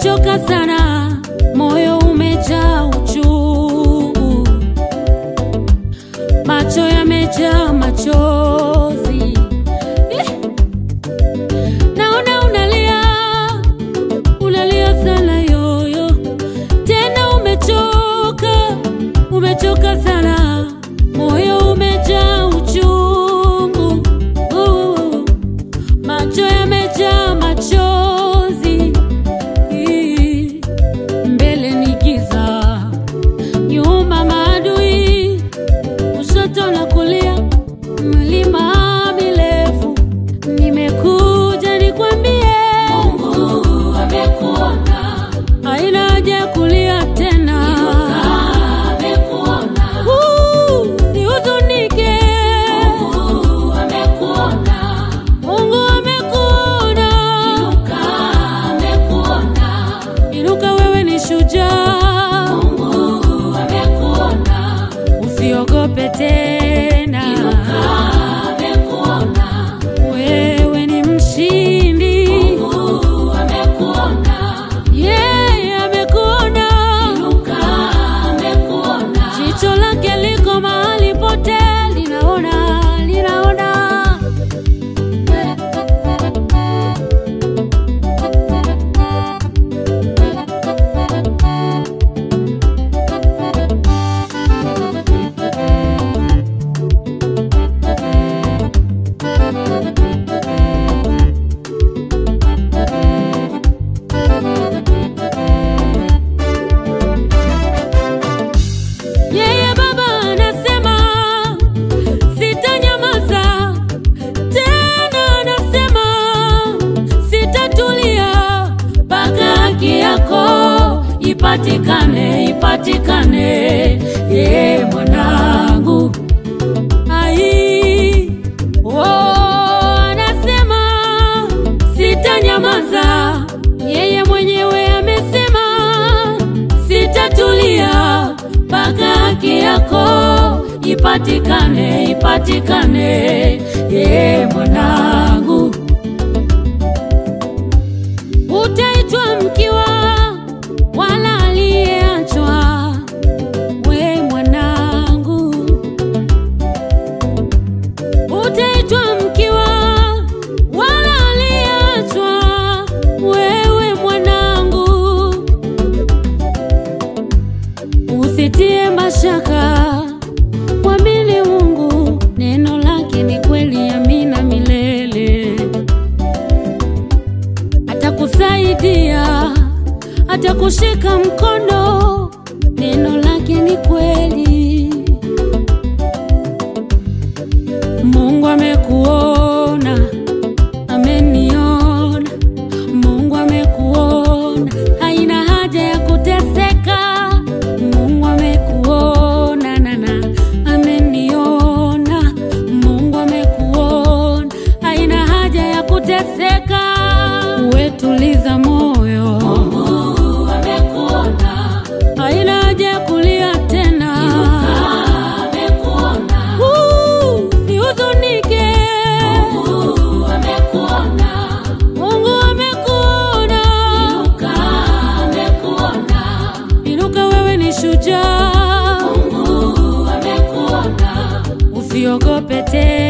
umechoka sana, moyo umejaa uchungu, macho yamejaa machozi. Eh, Naona unalia, unalia sana yoyo, tena umechoka, umechoka sana, moyo umejaa uchungu, uh, macho yamejaa machozi, Ii, mbele ni giza, nyuma maadui, kushoto na kulia, milima mirefu. Nimekuja nikwambie, Mungu amekuona, haina haja ya kulia tena, amekuona, usihuzunike, Mungu amekuona, Mungu amekuona, inuka, amekuona, inuka, wewe ni shujaa, Mungu amekuona, usiogope tena, inuka, amekuona, wewe ni mshindi, Mungu amekuona, yeye amekuona, inuka, amekuona, jicho lake liko mahali pote, linaona, linaona. Yeye Baba anasema sitanyamaza tena, anasema sitatulia mpaka haki yako ipatikane, ipatikane. Ye mwanangu, ai oh, anasema sitanyamaza. Yeye mwenyewe amesema sitatulia mpaka haki yako ipatikane, ipatikane. Ye mwanangu, utaitwa mkiwa wala aliyeachwa. We mwanangu, utaitwa mkiwa wala aliyeachwa. Wewe mwanangu, usitie mashaka, mwamini Mungu, neno lake ni kweli, amina milele. Atakusaidia, atakushika mkono, neno lake ni kweli. Mungu amekuona, ameniona. Mungu amekuona, haina haja ya kuteseka. Mungu amekuona, nana, ameniona. Mungu amekuona, haina haja ya kuteseka. Uwe tuliza moyo, Mungu amekuona, haina haja ya kulia tena. amekuona, usihuzunike. Mungu amekuona, Mungu amekuona, inuka, amekuona, inuka, wewe ni shujaa. Mungu amekuona, usiogope tena.